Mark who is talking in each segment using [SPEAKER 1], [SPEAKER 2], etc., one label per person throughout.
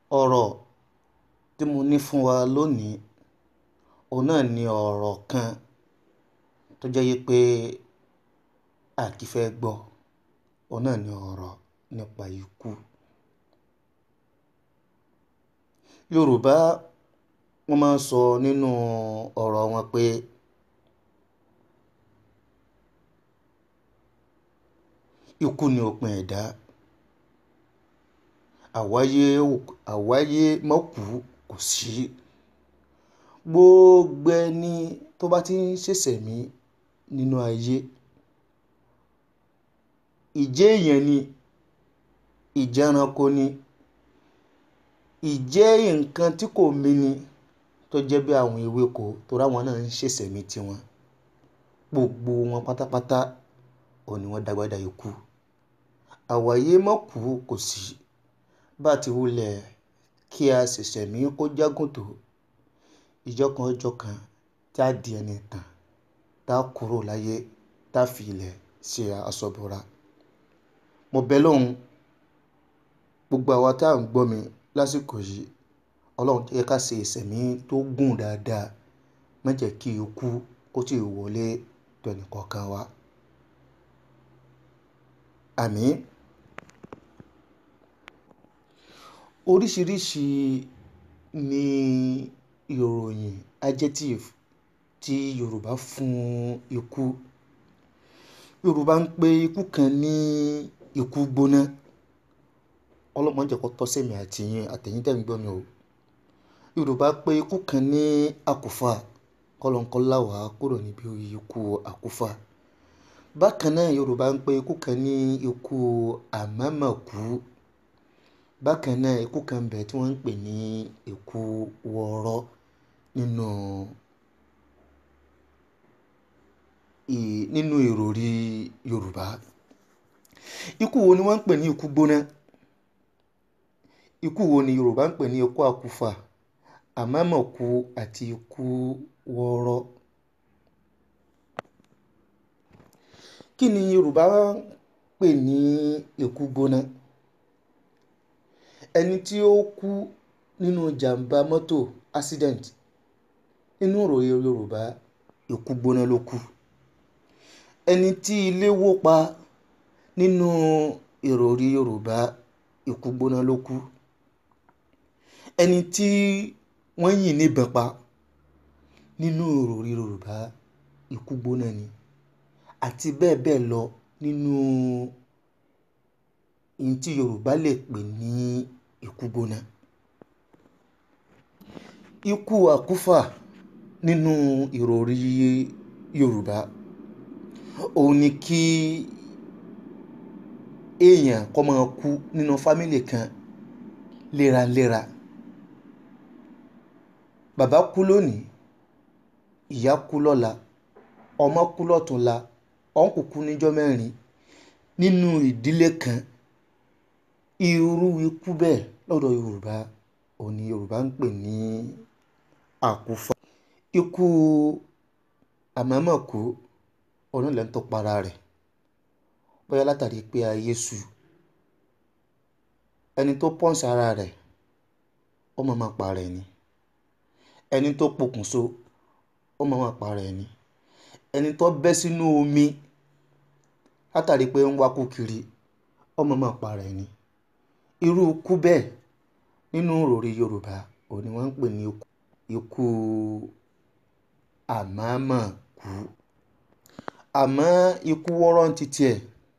[SPEAKER 1] ọ̀rọ̀ tí mo ní fún wa lónìí òun náà ni ọ̀rọ̀ kan tó jẹ́ yí pé a kì í fẹ́ gbọ́ òun náà ni ọ̀rọ̀ nípa ikú Yorùbá wọ́n máa ń sọ nínú ọ̀rọ̀ wọn pé ikú ni òpin ẹ̀dá àwáyé àwáyé má kú kò sí gbogbo ẹni tó bá ti ń ṣẹ̀ṣẹ̀mí nínú ayé ìjẹ́ èèyàn ni ìjẹ́ ẹranko ni ìjẹ́ nǹkan tí kò mí ni tó jẹ́ bí àwọn ewéko torí àwọn náà ń ṣẹ̀ṣẹ̀mí tiwọn gbogbo wọn pátápátá òun ni wọ́n dágbádá ikú àwáyé má kú kò sí bá ti wulẹ̀ kí a ṣẹ̀ṣẹ̀mí kó jágùn tó ìjọ́ kan ọjọ́ kan tí a di ẹni tàn tá a kúrò láyé tá a fi ilẹ̀ ṣe aṣọ bora mo bẹ lọ́hùn gbogbo àwa tá à ń gbọ́ mi lásìkò yìí ọlọ́run jẹ́ ká ṣe ìṣẹ̀mí tó gùn dáadáa má jẹ́ kí ikú kó tì í wọlé tó ẹnìkọ̀ọ̀kan wa àmín oríṣiríṣi ni ìròyìn adjective tí Yorùbá fún ikú Yorùbá ń pe ikú kan ní ikú gbóná ọlọ́mọ jẹ́ kó tọ́ sẹ́mi àtìyìn àtẹ̀yìn tẹ̀ ń gbọ́ mi o Yorùbá pe ikú kan ní àkúfà kọ́lọ́nkọ́lá wà kúrò níbi ikú àkúfà bákan náà Yorùbá ń pe ikú kan ní ikú àmàmàkú bákan náà ikú kan bẹ̀ tí wọ́n ń pè ní ikú wọ̀ọ́rọ́ nínú nínú ìròrí Yorùbá ikú wo ni wọ́n ń pè ní ikú gbóná ikú wo ni Yorùbá ń pè ní ikú àkúfà àmàmàkú àti ikú wọ̀ọ́rọ́ kí ni Yorùbá ń pè ní ikú gbóná ẹni tí ó kú nínú jàǹbá mọ́tò accident nínú ìròyìn Yorùbá ikú gbóná ló kú ẹni tí ilé wó pa nínú ìròrí Yorùbá ikú gbóná ló kú ẹni tí wọ́n yìn níbọn pa nínú ìròrí Yorùbá ikú gbóná ni àti bẹ́ẹ̀ bẹ́ẹ̀ lọ nínú ohun tí Yorùbá lè pè ní ikú gbóná ikú àkúfà nínú ìròrí Yorùbá òun ni kí èèyàn kó máa kú nínú fámìlì kan léraléra bàbá kú lónìí ìyá kú lọ́la ọmọ kú lọ́tùnla ọ̀nkù kú níjọ́ mẹ́rin nínú ìdílé kan irú ikú bẹ́ẹ̀ lọ́dọ̀ Yorùbá òun ni Yorùbá ń pè ní àkúfà ikú àmàmàkú òun náà lẹ́ni tó para rẹ̀ bóyá látàrí pé ayé sú ẹni tó pọ́ǹsì ara rẹ̀ ó máa máa para ẹ̀ ni ẹni tó pokùnso ó máa máa para ẹ̀ ni ẹni tó bẹ́ sínú omi látàrí pé ń wákú kiri ó máa máa para ẹ̀ ni irú ikú bẹ́ẹ̀ nínú ìròrí Yorùbá òun ni wọ́n ń pè ní ikú àmàmàkú àmọ́ ikú wọ́rọ́ ń ti tiẹ̀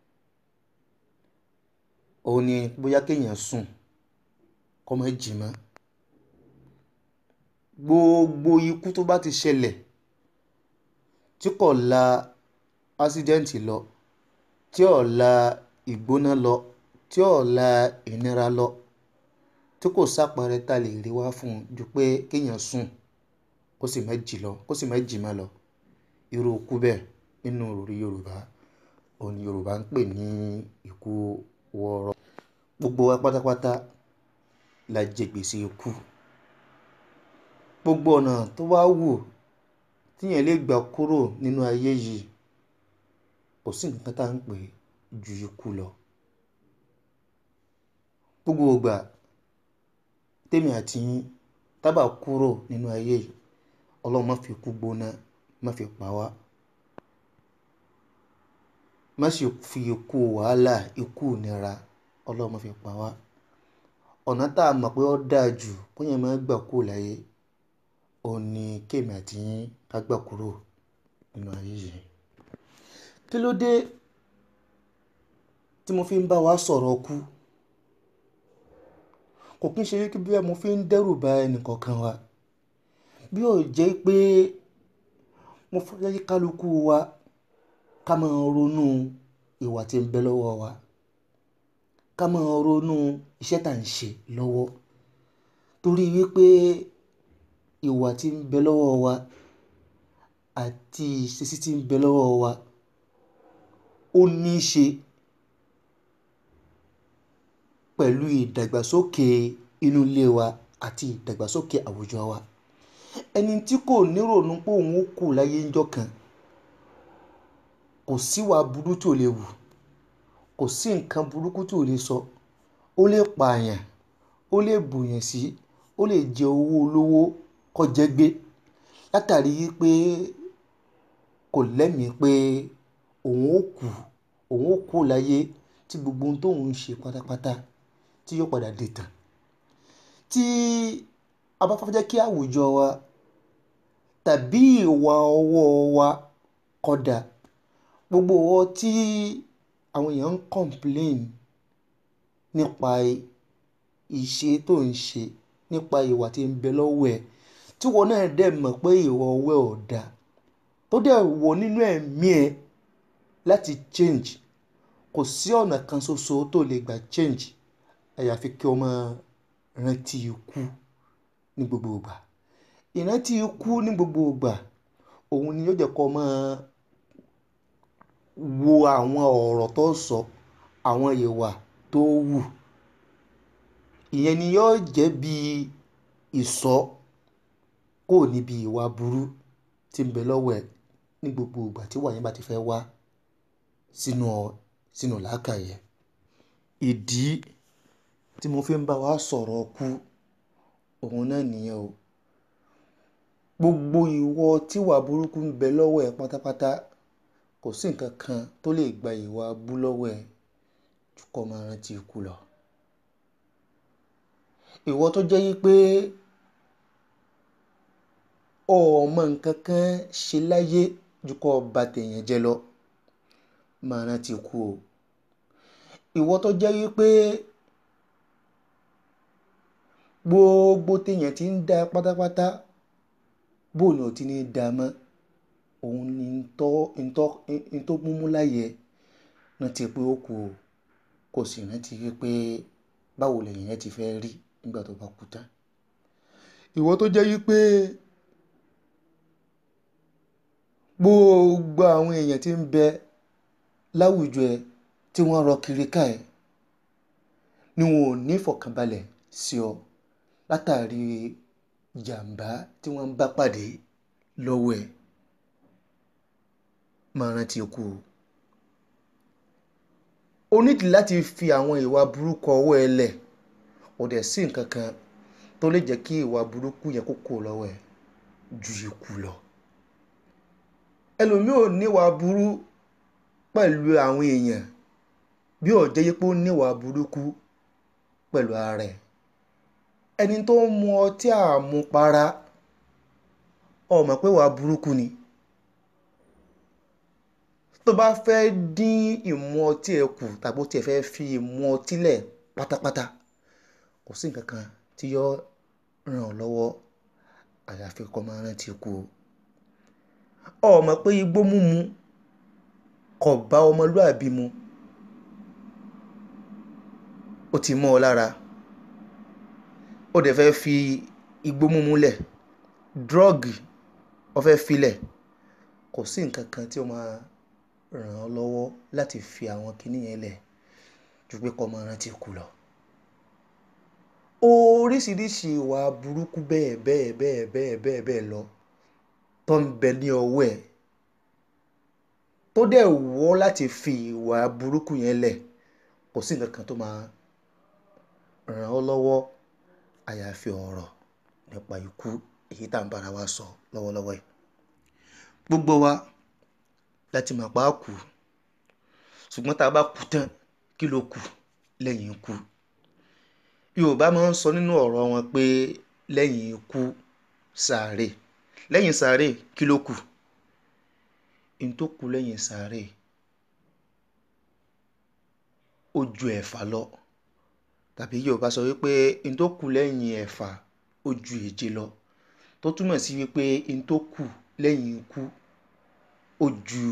[SPEAKER 1] òun ni bóyá kéèyàn sùn kó má jí mọ́ gbogbo ikú tó bá ti ṣẹlẹ̀ tí kò la ásídẹ́ǹtì lọ tí ò la ìgbóná lọ tí ò la ìnira lọ tí kò sápẹrẹ ta lè rí wá fún un ju pé kéèyàn sùn kó sì má jí lọ kó sì má jí mọ́ lọ irú ikú bẹ́ẹ̀ nínú ìròrí Yorùbá òun ni Yorùbá ń pè ní ikú wọ̀ọ́rọ́ gbogbo wa pátápátá la jẹ gbèsè ikú gbogbo ọ̀nà tó bá wù tíyẹn lè gbà kúrò nínú ayé yìí kò sí nǹkan tá à ń pè ju ikú lọ gbogbo ìgbà tèmi àti yín tábà kúrò nínú ayé yìí ọlọ́run má fi ikú gbóná má fi pa wá má sì fi ikú wàhálà ikú ìnira ọlọ́run má fi pa wá ọ̀nà tá a mọ̀ pé ó dáa jù bóyá máa gbà kúrò láyé òun ni kémi àti yín ká gbà kúrò nínú ayé yìí kí ló dé tí mo fi ń bá wa sọ̀rọ̀ kú kò kí n ṣe wípé bí mo fi ń dẹ́rù ba ẹnìkọ̀ọ̀kan wa bí ó jẹ́ pé mo fẹ́ kí kálukú wa ká máa ronú ìwà tí ń bẹ lọ́wọ́ wa ká máa ronú iṣẹ́ tá à ń ṣe lọ́wọ́ torí wípé ìwà tí ń bẹ lọ́wọ́ wa àti ìṣesí tí ń bẹ lọ́wọ́ wa ó ní í ṣe pẹ̀lú ìdàgbàsókè inú ilé wa àti ìdàgbàsókè àwùjọ wa ẹni tí kò nírònú pé òun ó kù láyé ńjọ́ kan kò síwà burú tí ò lè wù kò sí nǹkan burúkú tí ò lè sọ ó lè pààyàn ó lè bùyàn sí ó lè jẹ owó olówó kó jẹ gbé látàrí pé kò lẹ́mìí pé òun ó kù òun ó kù láyé tí gbogbo ohun tóun ń ṣe pátápátá tí yóò padà dé tán tí a bá fẹ́ jẹ́ kí àwùjọ wa tàbí ìwà ọwọ́ wa kódà gbogbo ọwọ́ tí àwọn èèyàn ń complain nípa ìṣe tó ń ṣe nípa ìwà tí ń bẹ lọ́wọ́ ẹ̀ tí wọn náà dẹ̀ mọ̀ pé ìwà ọwọ́ ẹ̀ ò dáa tó dẹ̀ wọ nínú ẹ̀mí ẹ̀ láti change kò sí ọ̀nà kan ṣoṣo tó lè gbà change àyàfi kí o máa rántí ikú ní gbogbo ìgbà ìrántí ikú ní gbogbo ìgbà òun ni yóò jẹ́ kó máa wo àwọn ọ̀rọ̀ tó sọ àwọn ìwà tó wù ìyẹn ni yóò jẹ́ bí ìsọ kò níbi ìwà burú tí ń bẹ lọ́wọ́ ẹ̀ ní gbogbo ìgbà tí wàyẹn bá ti fẹ́ wá sínú sínú làákàyè ìdí tí mo fi ń bá wa sọ̀rọ̀ kú òun náà nìyẹn o gbogbo ìwọ tíwà burúkú ń bẹ lọ́wọ́ ẹ̀ pátápátá kò sí nǹkan kan tó lè gba ìwà bú lọ́wọ́ ẹ̀ jù kó máa rántí ikú lọ ìwọ tó jẹ́ yí pé ọmọ nǹkan kan ṣe láyé jù kó ba tèèyàn jẹ́ lọ máa rántí ikú o ìwọ tó jẹ́ yí pé gbogbo téèyàn ti ń dá pátápátá bóun ò ti ní í dá mọ́ òun ni ntọ́ ntọ́ ntọ́ múmú láyè rántí pé ó kù o kò sì rántí pé báwo lẹ́yìn yẹn ti fẹ́ rí nígbà tó bá kú tán ìwọ tó jẹ́ yí pé gbogbo àwọn èèyàn tí ń bẹ láwùjọ ẹ tí wọ́n rọ kiri ká ẹ ni wọn ò ní ìfọ̀kànbalẹ̀ sí ọ látàrí jàǹbá tí wọ́n ń bá pàdé lọ́wọ́ ẹ̀ máa rántí ikú o o nídìí láti fi àwọn ìwà burúkú ọwọ́ ẹ lẹ̀ ò dẹ̀ sí nǹkan kan tó lè jẹ́ kí ìwà burúkú yẹn kó kúrò lọ́wọ́ ẹ ju ikú lọ ẹlòmíì ò níwà burú pẹ̀lú àwọn èèyàn bí ó jẹ́ yí pé ó níwà burúkú pẹ̀lú ara ẹ̀ ẹni tó ń mu ọtí àmupara ó mọ̀ pé wà burúkú ni tó bá fẹ́ dín ìmu ọtí ẹ̀ kù tàbí ó tiẹ̀ fẹ́ fi ìmu ọtí lẹ̀ pátápátá kò sí nǹkan kan tí yóò ràn ọ́ lọ́wọ́ àyàfi kó máa rántí ikú o ó mọ̀ pé igbó mímu kò bá ọmọlúàbí mu ó ti mọ́ ọ lára ó dẹ̀ fẹ́ fi igbó mímu lẹ̀ dírọ́ọ̀gì ó fẹ́ filẹ̀ kò sí nǹkan kan tí ó máa ràn ọ́ lọ́wọ́ láti fi àwọn kinní yẹn lẹ̀ ju pé kó máa rántí ikú lọ. oríṣiríṣi ìwà burúkú bẹ́ẹ̀ bẹ́ẹ̀ bẹ́ẹ̀ bẹ́ẹ̀ bẹ́ẹ̀ bẹ́ẹ̀ lọ tó ń bẹ ní ọwọ́ ẹ̀ tó dẹ̀ wọ́ láti fi ìwà burúkú yẹn lẹ̀ kò sí nǹkan kan tó máa ràn ọ́ lọ́wọ́ àyàfi ọ̀rọ̀ nípa ikú èyí tá à ń bára wa sọ lọ́wọ́lọ́wọ́ yìí gbogbo wa láti mọ̀ pa á kú ṣùgbọ́n tá a bá kú tán kí ló kù lẹ́yìn ikú yorùbá máa ń sọ nínú ọ̀rọ̀ wọn pé lẹ́yìn ikú sàárè lẹ́yìn sàárè kí ló kù n tó kù lẹ́yìn sàárè ó ju ẹ̀fà lọ tàbí yorùbá sọ wípé n tó kù lẹ́yìn ẹ̀fà ó ju èje lọ tó túmọ̀ sí wípé n tó kù lẹ́yìn ikú ó ju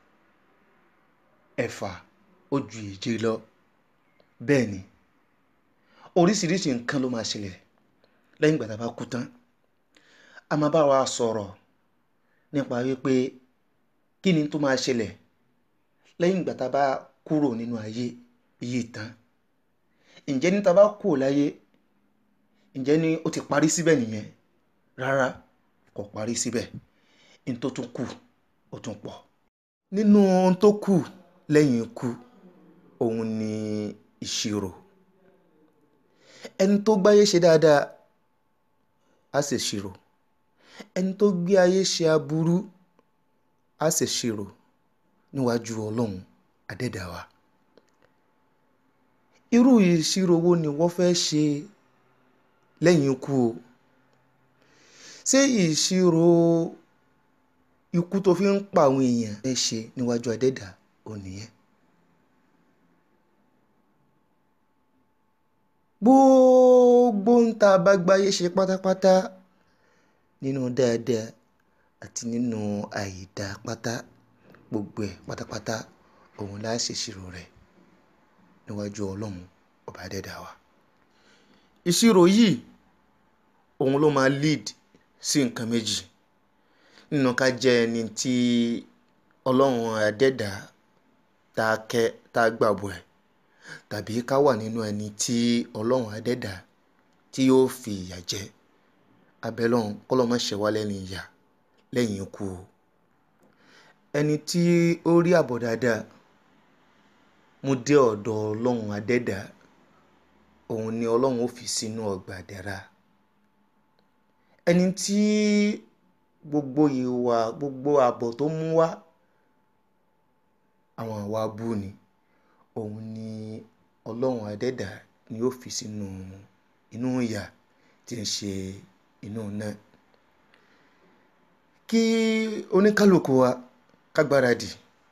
[SPEAKER 1] ẹ̀fà ó ju èje lọ bẹ́ẹ̀ ni oríṣiríṣi nǹkan ló máa ṣẹlẹ̀ lẹ́yìn ìgbà tá a bá kú tán a máa bá wa sọ̀rọ̀ nípa wípé kí ni tó máa ṣẹlẹ̀ lẹ́yìn ìgbà tá a bá kúrò nínú ayé yìí tán ǹjẹ́ ní tá a bá kúrò láyé ǹjẹ́ ní ó ti parí síbẹ̀ nìyẹn rárá kò parí síbẹ̀ ní tó tún kù ó tún pọ̀ nínú ohun tó kù lẹ́yìn ikú òun ni ìṣirò ẹni tó gbáyé ṣe dáadáa á sì ṣirò ẹni tó gbé ayé ṣe aburú á sì ṣirò níwájú ọlọ́run adẹ́dàá irú ìṣirò wo ni wọ́n fẹ́ ṣe lẹ́yìn ikú o ṣé ìṣirò ikú tó fi ń pa àwọn èèyàn fẹ́ ṣe níwájú adẹ́dàá ò nìyẹn gbogbo ń tá a bá gbáyé ṣe pátápátá nínú dáadáa àti nínú àìdá pátá gbogbo ẹ̀ pátápátá òun la ṣèṣirò rẹ̀ níwájú ọlọ́run ọba adẹ́dàá wa ìṣirò yìí òun ló máa lead sí nǹkan méjì nínú ká jẹ́ ẹni tí ọlọ́run adẹ́dàá tá a kẹ́ tá a gbàgbọ́ ẹ̀ tàbí ká wà nínú ẹni tí ọlọ́run adẹ́dàá tí yóò fi ìyà jẹ abẹ́lọ́run kọ́lọ́mọ ṣe wá lẹ́ni ìyà lẹ́yìn ikú o ẹni tí ó rí àbọ̀ dáadáa mú dé ọ̀dọ̀ ọlọ́run adẹ́dàá òun ni ọlọ́run ó fi sínú ọgbà àdẹ́ra ẹni tí gbogbo ìwà gbogbo àbọ̀ tó mú wá àwọn àwa bú ni òun ni ọlọ́run adẹ́dàá ni ó fi sínú inú ìyà tí ń ṣe inú náà kí oníkálukú wa ká gbáradì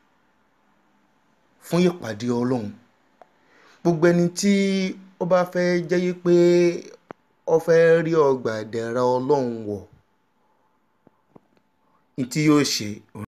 [SPEAKER 1] fún ìpàdé ọlọ́run gbogbo ẹni tí ó bá fẹ́ jẹ́ yí pé ó fẹ́ rí ọgbà ìdẹ̀ra ọlọ́run wọ̀ ní tí yóò ṣe